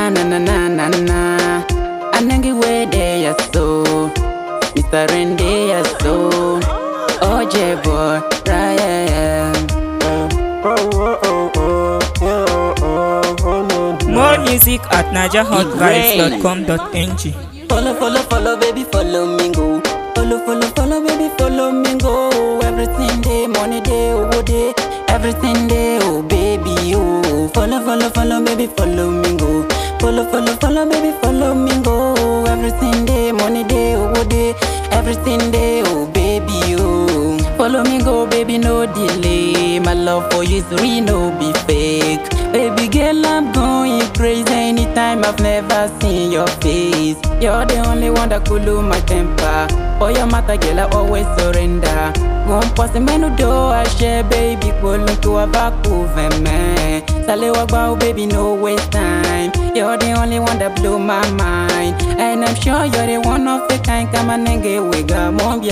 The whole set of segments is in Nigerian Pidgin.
Na na na na na na. Anangi we de ya so. Mr. Rende ya so. OJ boy, Ryan. More music at najahotvibes.com.ng. Follow, follow, follow, baby, follow me go. Follow, follow, follow, baby, follow me go. Everything day, money day, oh day. Everything day, oh baby, oh. Follow, follow, follow, baby, follow me go. Follow, follow, follow, baby, follow me go. Everything day, money day, oh day. Everything day, oh baby, oh. Follow me go, baby, no delay. My love for you is real, no be fake. Baby girl, I'm going crazy anytime I've never seen your face. You're the only one that cool lose my temper. For your matter, girl, I always surrender. One person, man, who do I share, baby, pull to a back over man. Sale wow, baby, no waste time. You're the only one that blew my mind. And I'm sure you're the one of the kind. Come on and get wigga, mom,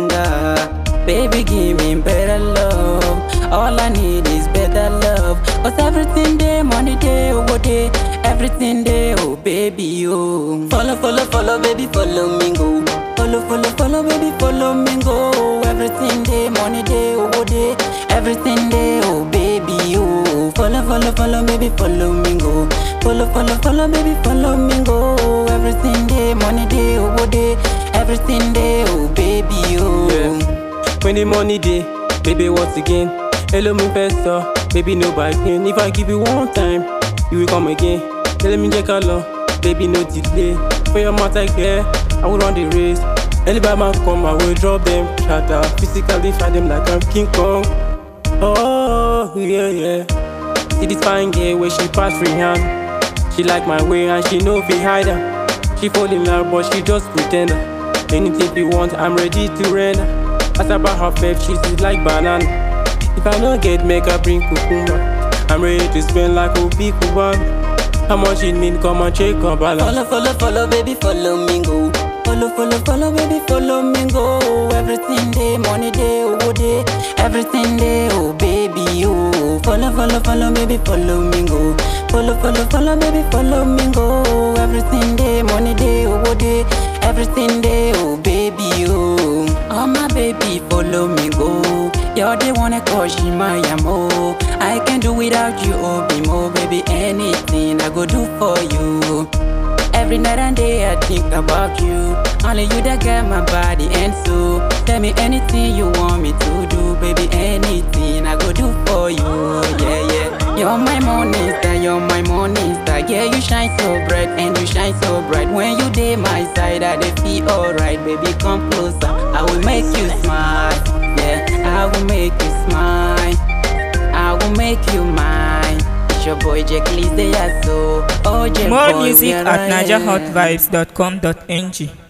Baby, give me better love. All I need is better love. Cause everything day, money day, oh day. Everything day, oh baby, oh. Follow, follow, follow, baby, follow me go. Follow, follow, follow, baby, follow me go. Everything day, money day, oh day. Everything day, oh baby, oh. Follow, follow, follow, baby, follow me go. Follow, follow, follow, baby, follow me go. Everything day, money day, oh day. Everything day, oh baby, oh. Yeah. When the money day, baby, once again. Hello, me investor, baby, no bargain. If I give you one time, you will come again. Tell me, check along, baby, no delay. For your mouth, I care, I will run the race. Anybody man come, I will drop them, shatter. Physically fight them like I'm King Kong. Oh, yeah, yeah. See this fine girl where she pass free hand. She like my way and she know fi hide her. She fall in love, but she just pretend. Anything you want, I'm ready to render. Ask about her faith, she's sweet like banana. If I don't get make her bring cucumber. I'm ready to spend like a big one. How much you need, come and check on balance. Follow, follow, follow, baby, follow me go. Follow, follow, follow, baby, follow me go. Everything day, money day, oh day. Everything day, oh baby, oh. Follow, follow, follow, baby, follow me go. Follow, follow, follow, baby, follow me go. Everything day, money day, oh day. Everything day, oh baby, oh. Oh my baby, follow me go. You're the one that call she my amo. I can do without you, oh be more, baby. Anything I go do for you. Every night and day I think about you. Only you that got my body and soul. Tell me anything you want me to do, baby. Anything I go do for you. Yeah, yeah. You're my morning star, you're my morning star. Yeah, you shine so bright and you shine so bright. When you day my side, I dey feel alright, baby. Come closer, I will make you smile. Yeah, I will make you smile. I will make you mine. It's your boy Jack Lee, they are so. Oh, Jack More boy, music we are at right. najahotvibes.com.ng.